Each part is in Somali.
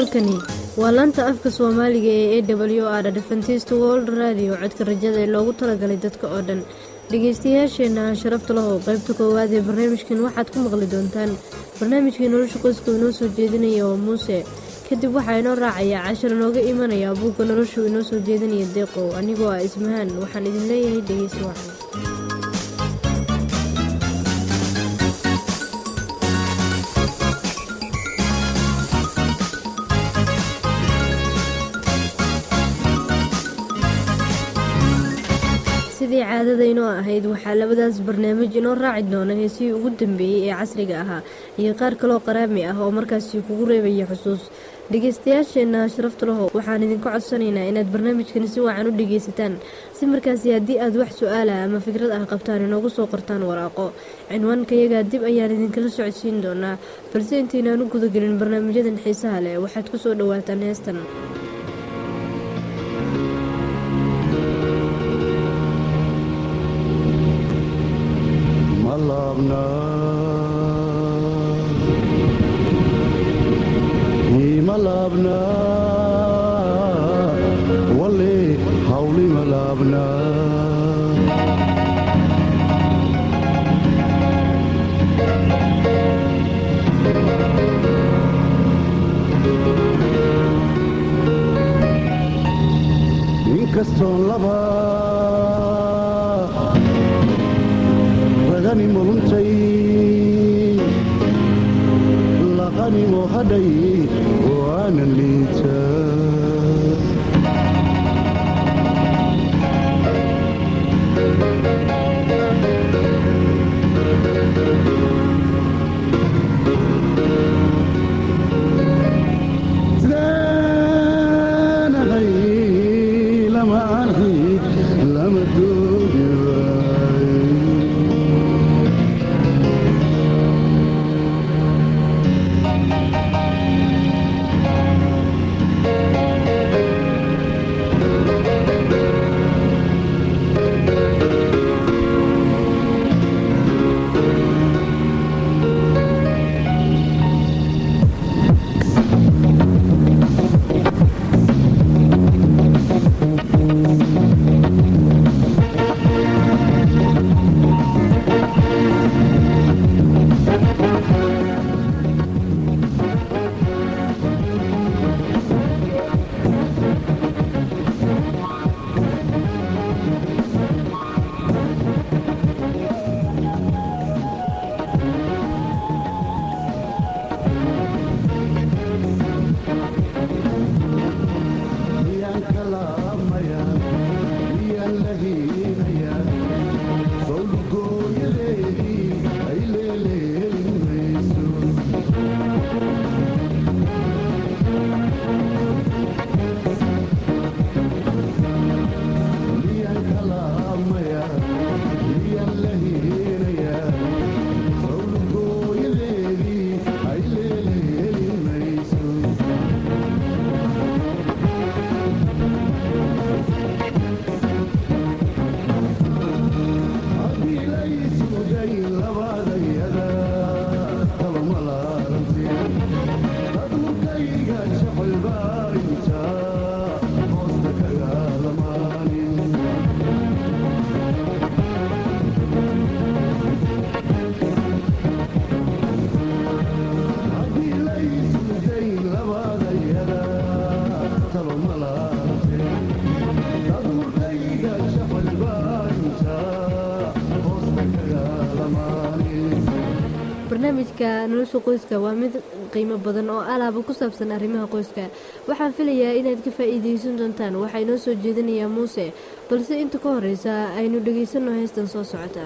halkani waa laanta afka soomaaliga ee a w r adventist world radio codka rajada ee loogu talagalay dadka oo dhan dhegeystayaasheenna sharafta lahow qaybta koowaad ee barnaamijkan waxaad ku maqli doontaan barnaamijkii nolosha qoyska inoo soo jeedinaya oo muuse kadib waxaa inoo raacaya cashar inooga imanaya buugga noloshu inoo soo jeedinaya deeqow anigoo ah ismahaan waxaan idin leeyahay dhegeysi wacan sidii caadada inoo ahayd waxaa labadaas barnaamij inoo raaci doona heesihii ugu dambeeyey ee casriga ahaa iyo qaar kaloo qaraami ah oo markaasi kugu reebaya xusuus dhegeystayaasheenna sharafta laho waxaan idinka codsanaynaa inaad barnaamijkani si wacan u dhegeysataan si markaasi haddii aad wax su-aala ama fikrad ah qabtaan inoogu soo qortaan waraaqo cinwaankayaga dib ayaan idinkala socodsiin doonaa balse intaynaan u gudagelin barnaamijyadan xiisaha leh waxaad ku soo dhowaataan heestan malabna wale hawli malabna inkastoon laba ragani muluntay laqanimo hadhay waanan liita sidaanahay lama arki lama doogi waayo barnaamijka nolosha qoyska waa mid qiimo badan oo alaaba ku saabsan arrimaha qoyska waxaan filayaa inaad ka faa-iideysan doontaan waxaa inoo soo jeedinayaa muuse balse inta ka horeysa aynu dhegeysanno heystan soo socota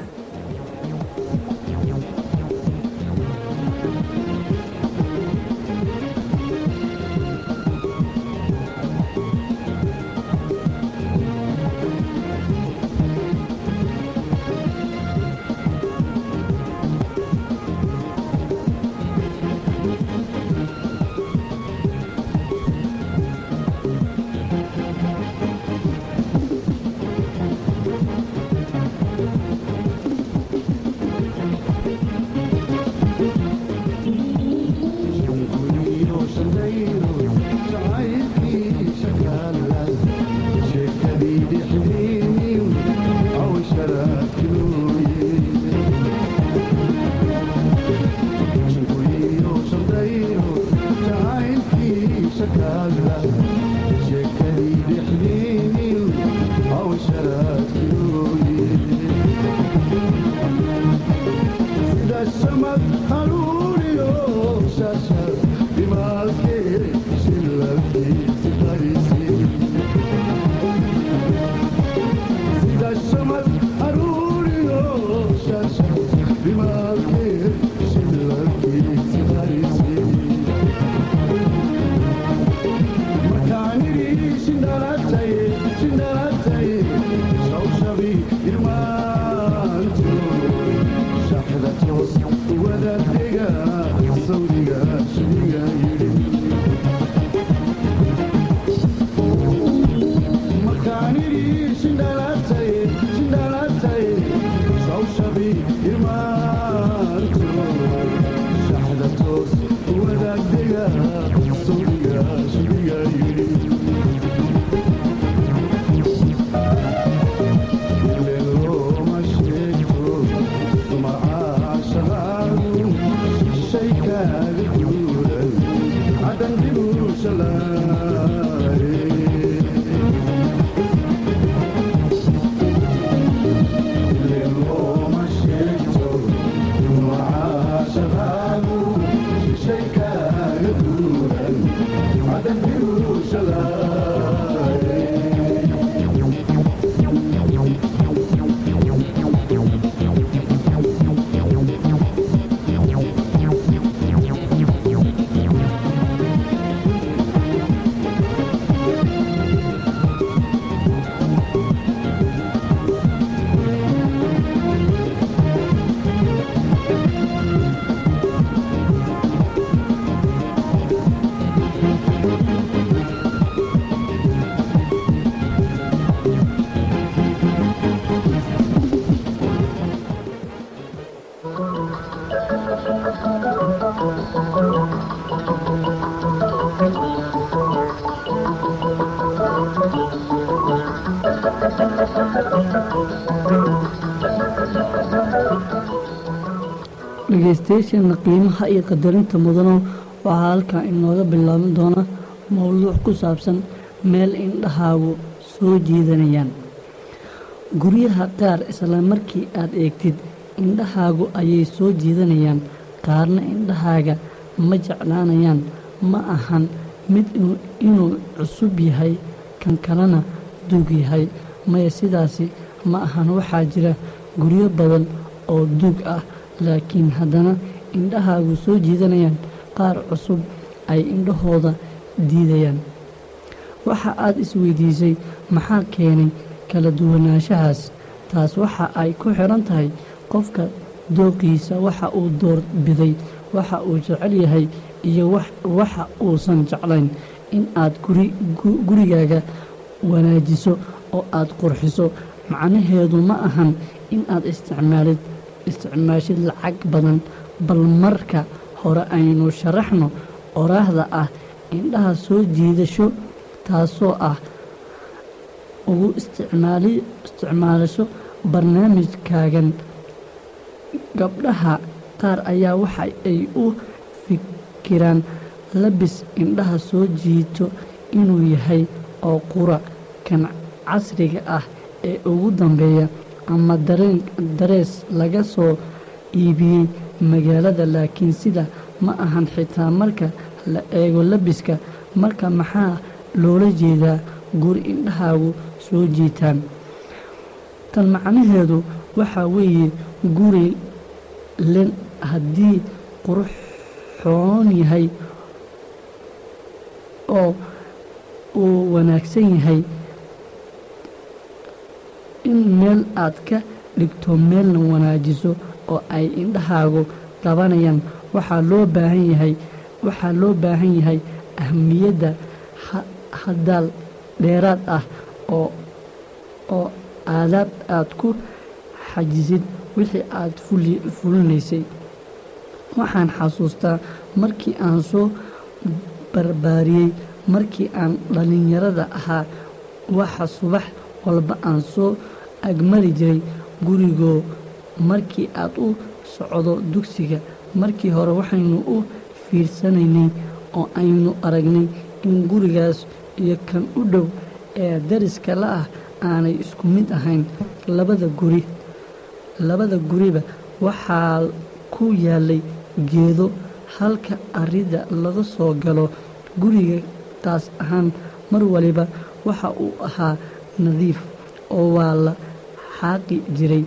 dhegeystayaasheena qiimaha iyo qadarinta mudano waxaa halkan inooga bilaaban doona mowduuc ku saabsan meel indhahaagu soo jiidanayaan guryaha qaar isla markii aad eegtid indhahaagu ayay soo jiidanayaan qaarna indhahaaga ma jeclaanayaan ma ahan mid inuu cusub yahay kan kalena duug yahay maya sidaasi ma ahan waxaa jira guryo badan oo duug ah laakiin haddana indhahaagu soo jiidanayaan qaar cusub ay indhahooda diidayaan waxa aad isweydiisay maxaa keenay kala duwanaanshahaas taas waxa ay ku xiran tahay qofka dooqiisa waxa uu door biday waxa uu jecel yahay iyo waxa uusan jeclayn in aad gurigaaga wanaajiso oo aad qurxiso macnaheedu ma ahan in aad isticmaalid isticmaashid lacag badan bal marka hore aynu sharaxno oraahda ah indhaha soo jiidasho taasoo ah ugu isticmaalasho barnaamijkaagan gabdhaha qaar ayaa waxa ay u fikiraan labis indhaha soo jiito inuu yahay oo qura kan casriga ah ee ugu dambeeya ama darees laga soo iibiyey magaalada laakiin sida ma ahan xitaa marka la eego labiska marka maxaa loola jeedaa guri indhahaagu soo jiitaan tan macnaheedu waxaa weeye guri len haddii quruxoon yahay oo uu wanaagsan yahay in meel aad ka dhigto meelna wanaajiso oo ay indhahaagu qabanayaan waxaa loo baahan yahay waxaa loo baahan yahay ahmiyadda hadaal dheeraad ah oo oo aadaab aad ku xajisid wixii aad fulinaysay waxaan xasuustaa markii aan soo barbaariyey markii aan dhallinyarada ahaa waxa subax walba aan soo agmari jiray gurigoo markii aad u socdo dugsiga markii hore waxaynu u fiirsanaynay oo aynu aragnay in gurigaas iyo kan u dhow ee dariska la ah aanay isku mid ahayn labada guri labada guriba waxaa ku yaalay geedo halka arida laga soo galo guriga taas ahaan mar waliba waxa uu ahaa nadiif oo waa la xaaqi jiray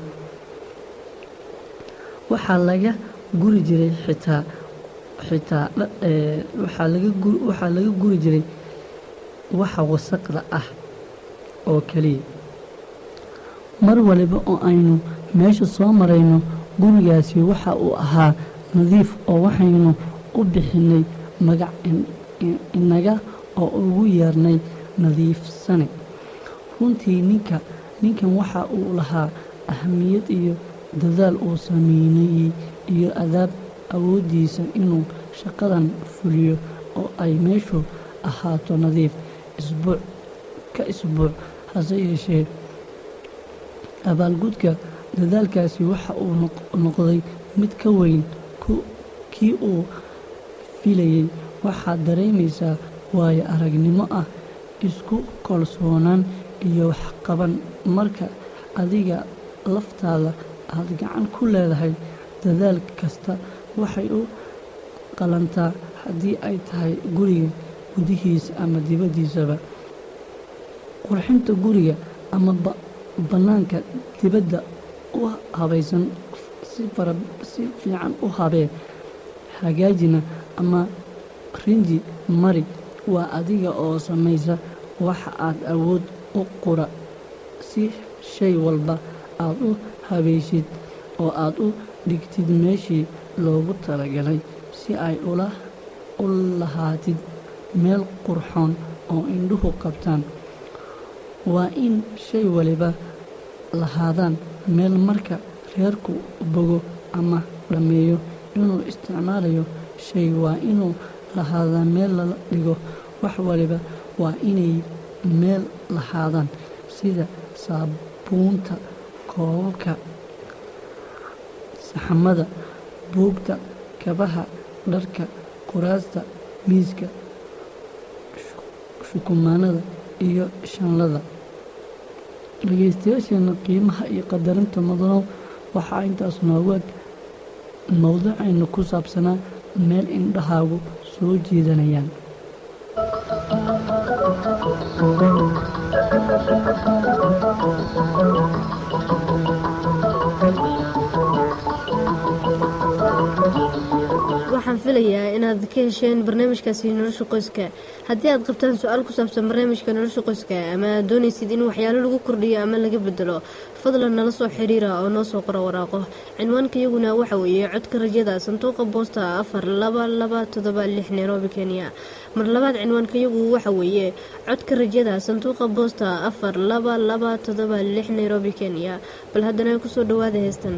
waxaa laga guri jiray xitaa xitaa waxaa laga guri jiray waxa wasaqda ah oo keliya mar waliba oo aynu meesha soo marayno gurigaasi waxa uu ahaa nadiif oo waxaynu u bixinay magac inaga oo ugu yeernay nadiifsane runtii ninka ninkan waxa uu lahaa ahmiyad iyo dadaal uu sameynayey iyo adaab awooddiisa inuu shaqadan fuliyo oo ay meeshu ahaato nadiif isbuuc ka isbuuc hase yeeshee abaalgudka dadaalkaasi waxa uu noqday mid ka weyn kii uu filayey waxaad dareemaysaa waayo aragnimo ah isku kalsoonaan iyo waxqaban marka adiga laftaada aad gacan ku leedahay dadaal kasta waxay u qalantaa haddii ay tahay guriga gudihiisa ama dibaddiisaba qurxinta guriga ama bannaanka dibadda u habaysan si fiican u habee hagaajina ama rinji mari waa adiga oo samaysa waxa aad awood u qura si shay walba aad u habaysid oo aad u dhigtid meeshii loogu talagalay si ay u lahaatid meel qurxoon oo indhuhu qabtaan waa in shay waliba lahaadaan meel marka reerku bogo ama dhammeeyo inuu isticmaalayo shay waa inuu lahaadaa meel lala dhigo wax waliba waa inay meel lahaadaan sida saabuunta koobabka saxamada buugta kabaha dharka kuraasta miiska shukumaanada iyo shanlada dhegeystayaasheena qiimaha iyo qadarinta mudanow waxaa intaas noogu eg mowduucaynu ku saabsanaa meel indhahaagu soo jiidanayaan waxaan filayaa inaad ka hesheen barnaamijkaasi nolosha qoyska haddii aad qabtaan su-aal ku saabsan barnaamijka nolosha qoyska ama aad doonaysid in waxyaalo lagu kordhiyo ama laga bedelo fadlan nala soo xiriira oo noo soo qoro waraaqo cinwaanka iyaguna waxa weeye codka rajada sanduuqa boosta afar laba laba todoba lix nairobi kenya mar labaad cinwaanka iyagu waxa weeye codka rajada sanduuqa boosta afar laba laba todoba lix nairobi kenya bal haddana kusoo dhawaada heestan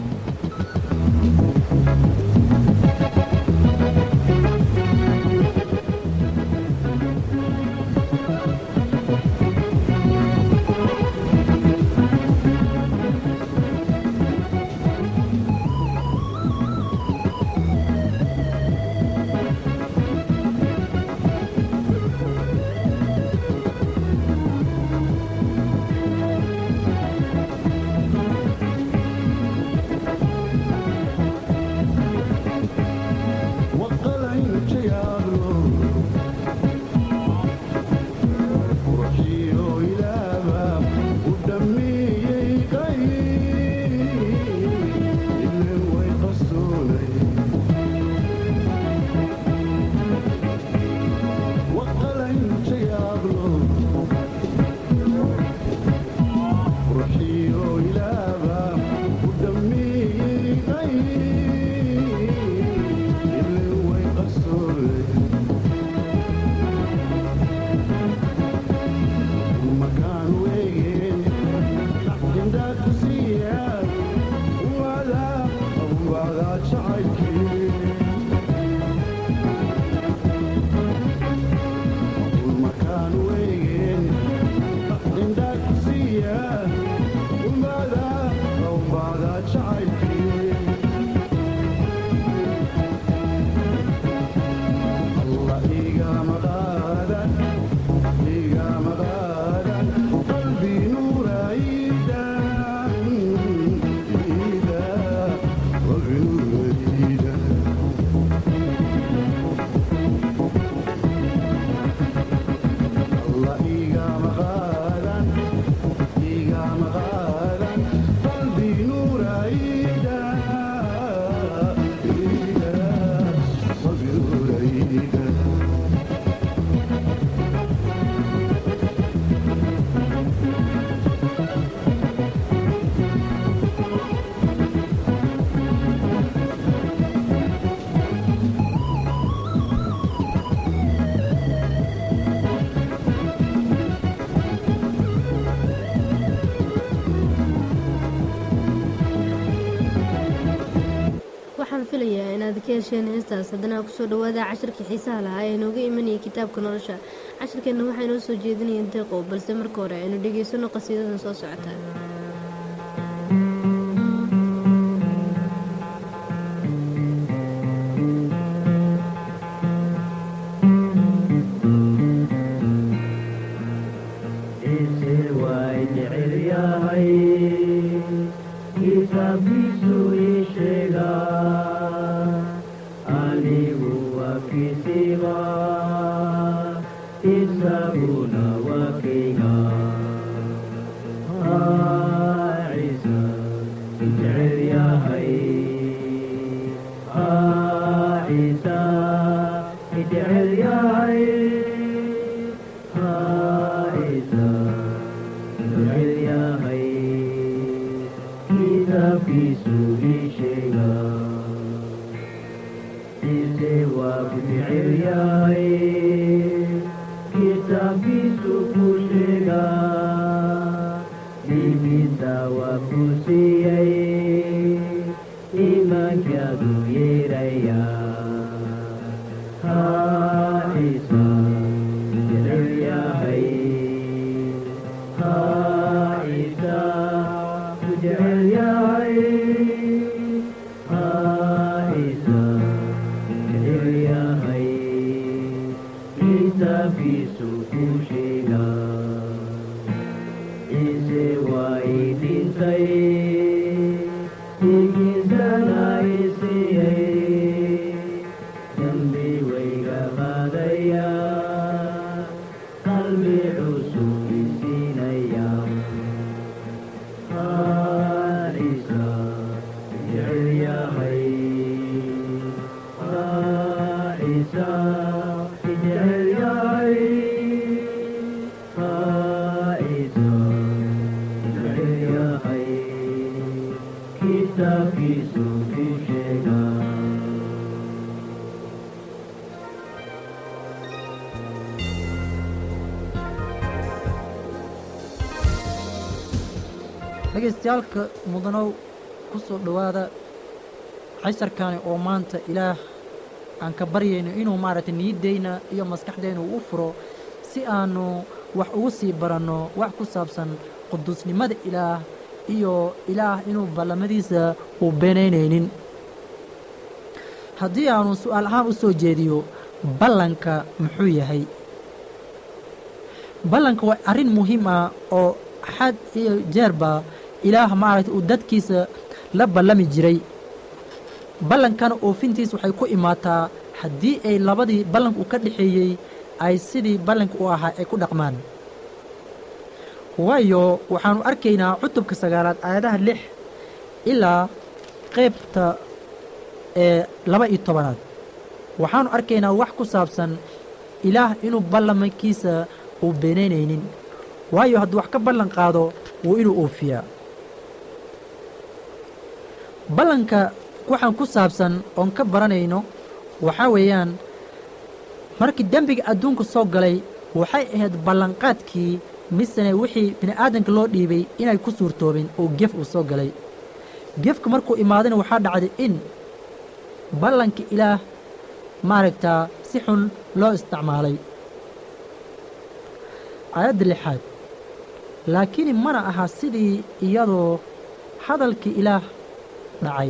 waxaan filayaa inaad ka hesheen heestaas haddana kusoo dhawaada cashirkii xiisaha lahaa ee nooga imanayay kitaabka nolosha cashirkeenna waxaa inoo soo jeedinayeen deeqow balse marka hore aynu dhegaysano qasiidadan soo socota Yeah. cusub isiinaya haa ciisa jecel yahay haa ciisa jecel yahay haa ciisa jecel yahay kitaabkiisu ku sheegaa dhagaystayaalka mudanow ku soo dhowaada casharkani oo maanta ilaah aan ka baryayno inuu maaragtay niyaddayna iyo maskaxdayna uu u furo si aannu wax ugu sii baranno wax ku saabsan quduusnimada ilaah iyo ilaah inuu ballamadiisa uu beenaynaynin haddii aannu su'aal ahaan u soo jeediyo ballanka muxuu yahay ballanka waa arrin muhiim ah oo xad iyo jeerba ilaah maaragtay uu dadkiisa la ballami jiray ballankana oofintiis waxay ku imaataa haddii ay labadii ballanka uu ka dhexeeyey ay sidii ballanka u ahaa ay ku dhaqmaan waayo waxaannu arkaynaa cutubka sagaalaad aayadaha lix ilaa qaybta ee laba iyo tobanaad waxaannu arkaynaa wax ku saabsan ilaah inuu ballamankiisa uu beenaynaynin waayo hadduu wax ka ballan qaado wuu inuu oofiyaa ballanka waxaan ku saabsan oon ka baranayno waxaa weeyaan markii dembiga adduunka soo galay waxay ahayd ballanqaadkii misene wixii bini'aadanka loo dhiibay inay ku suurtoobeen oo gef uu soo galay gefka markuu imaadana waxaa dhacday in ballanka ilaah maaragtaa si xun loo isticmaalay aayadda lixaad laakiin mana aha sidii iyadoo hadalkii ilaah dhacay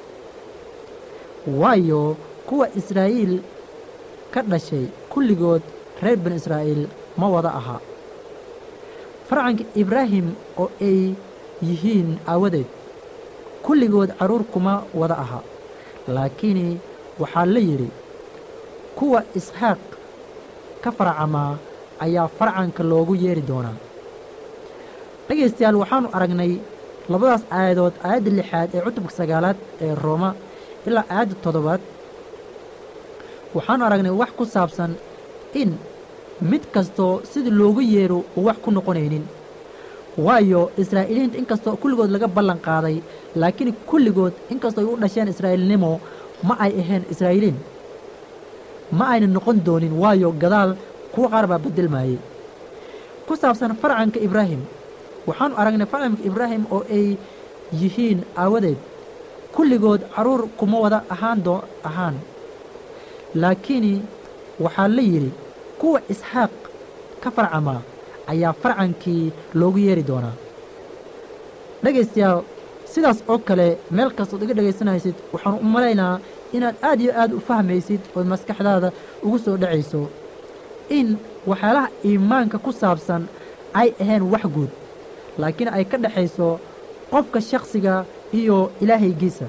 waayo kuwa israa'iil ka dhashay kulligood reer bani israa'iil ma wada aha farcanka ibraahim oo ay yihiin aawadeed kulligood carruur kuma wada aha laakiin waxaa la yidhi kuwa isxaaq ka farcamaa ayaa farcanka loogu yeeri doonaa dhegaystayaal waxaannu aragnay labadaas aayadood aayadda lixaad ee cutubka sagaalaad ee rooma ilaa aayadda toddobaad waxaannu aragnay wax ku saabsan in mid kastoo sida loogu yeero uu wax ku noqonaynin waayo israa'iiliinta inkastoo kulligood laga ballan qaaday laakiin kulligood inkastoo ay u dhasheen israa'iilnimo ma ay ahayn israa'iiliin ma ayna noqon doonin waayo gadaal kuwa qaar baa beddelmaayey ku saabsan farcanka ibraahim waxaannu aragnay farcanka ibraahim oo ay yihiin aawadeed kulligood carruur kuma wada ahaan doo ahaan laakiin waxaa la yidhi kuwa isxaaq ka farcamaa ayaa farcankii loogu yeeri doonaa dhegaystayaal sidaas oo kale meel kastood iga dhegaysanaysid waxaanu u malaynaa inaad aad iyo aad u fahmaysid ood maskaxdaada ugu soo dhacayso in waxyaalaha iimaanka ku saabsan ay ahayn wax guud laakiin ay ka dhexayso qofka shakhsiga iyo ilaahaygiisa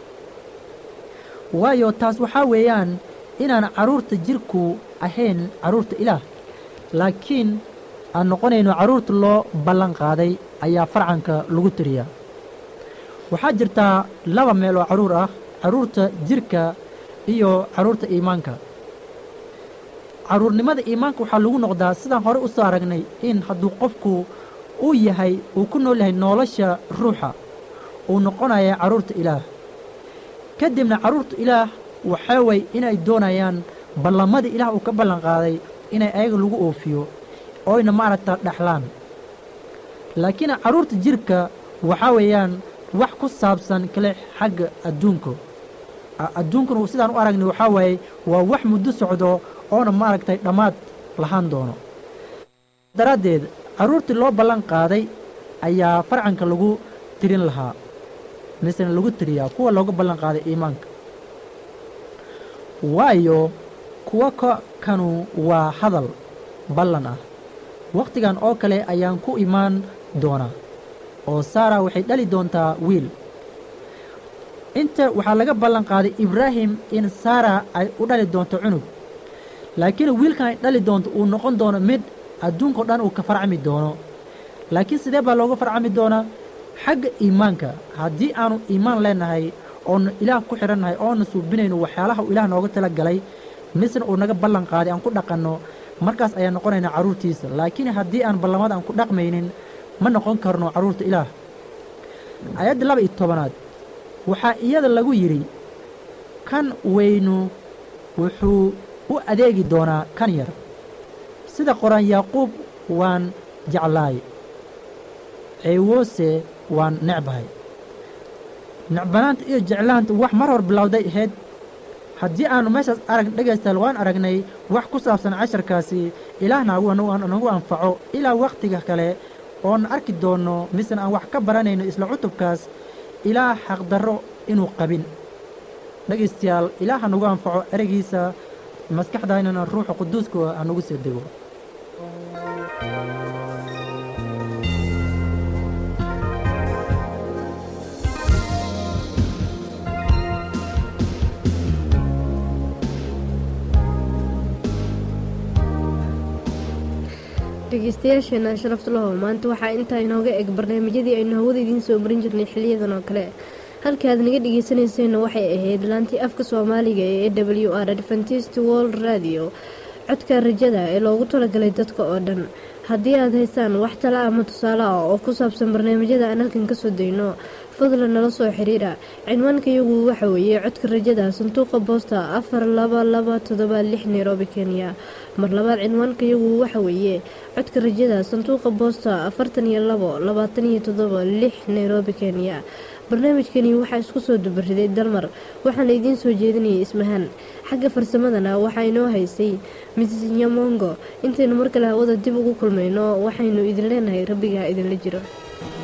waayo taas waxaa weeyaan inaan carruurta jirku ahayn carruurta ilaah laakiin aan noqonayno carruurta loo ballan qaaday ayaa farcanka lagu tiriyaa waxaa jirtaa laba meel oo carruur ah carruurta jirka iyo carruurta iimaanka carruurnimada iimaanka waxaa lagu noqdaa sidaan hore u soo aragnay in hadduu qofku uu yahay uu ku nool yahay nolosha ruuxa uu noqonaya carruurta ilaah ka dibna carruurta ilaah waxaa way inay doonayaan ballamadii ilaah uu ka ballan qaaday inay ayaga lagu oofiyo oyna maaragta dhexlaan laakiin carruurta jirka waxaa weeyaan wax ku saabsan kale xagga adduunka adduunkuna sidaan u aragnay waxaa waaye waa wax muddo socdo oona maaragtay dhammaad lahaan doono daraaddeed carruurtii loo ballan qaaday ayaa farcanka lagu tirin lahaa misena lagu tiriyaa kuwa looga ballan qaaday iimaanka waayo kuwa ka kanu waa hadal ballan ah wakhtigan oo kale ayaan ku imaan doonaa oo saara waxay dhali doontaa wiil inta waxaa laga ballan qaaday ibraahim in saara ay u dhali doonto cunug laakiin wiilkan ay dhali doonto uu noqon doono mid adduunkao dhan uu ka farcami doono laakiin sidee baa looga farcami doonaa xagga iimaanka haddii aanu iimaan leenahay oonu ilaah ku xidhannahay oonu suubinayno waxyaalaha uu ilaah nooga tala galay misna uu naga ballan qaaday aan ku dhaqanno markaas ayaan noqonaynaa carruurtiisa laakiin haddii aan ballamada aan ku dhaqmaynin ma noqon karno carruurta ilaah ayadda laba iyo tobanaad waxaa iyada lagu yidhi kan weynu wuxuu u adeegi doonaa kan yar sida qoran yaaquub waan jeclaay ceewoose waan necbahay necbanaanta iyo jeclaanta wax mar hor bilowday ahayd haddii aanu meeshaas arag dhegaystaal waan aragnay wax ku saabsan casharkaasi ilaahna nagu anfaco ilaa wakhtiga kale oon arki doonno misena aan wax ka baranayno isla cutubkaas ilaa xaqdarro inuu qabin dhegaystayaal ilaah ha nagu anfaco ereygiisa maskaxdaynana ruuxa quduuska ha nagu soo dego dhegeystayaasheena sharafta lahow maanta waxaa intaa inooga eg barnaamijyadii aynu hawada idiin soo marin jirnay xiliyadan oo kale halka aad naga dhegeysanayseena waxay ahayd laantii afka soomaaliga ee e w r adventist world radio codka rajada ee loogu talagalay dadka oo dhan haddii aad haysaan wax tala ama tusaale ah oo ku saabsan barnaamijyada aan halkan kasoo dayno fadlan nala soo xiriira cinwaanka iyagu waxa weeye codka rajada sanduuqa boosta afar laba laba todoba lix nairobi kenya mar labaad cinwaanka iyagu waxa weeye codka rajada sanduuqa boosta afartan iyo labo labaatan iyo todoba lix nairobi kenya barnaamijkani waxaa isku soo dubariday dalmar waxaana idiin soo jeedinayay ismahaan xagga farsamadana waxaa inoo haysay mrs nyamongo intaynu mar kale hawada dib ugu kulmayno waxaynu idin leenahay rabbigaa idinla jiro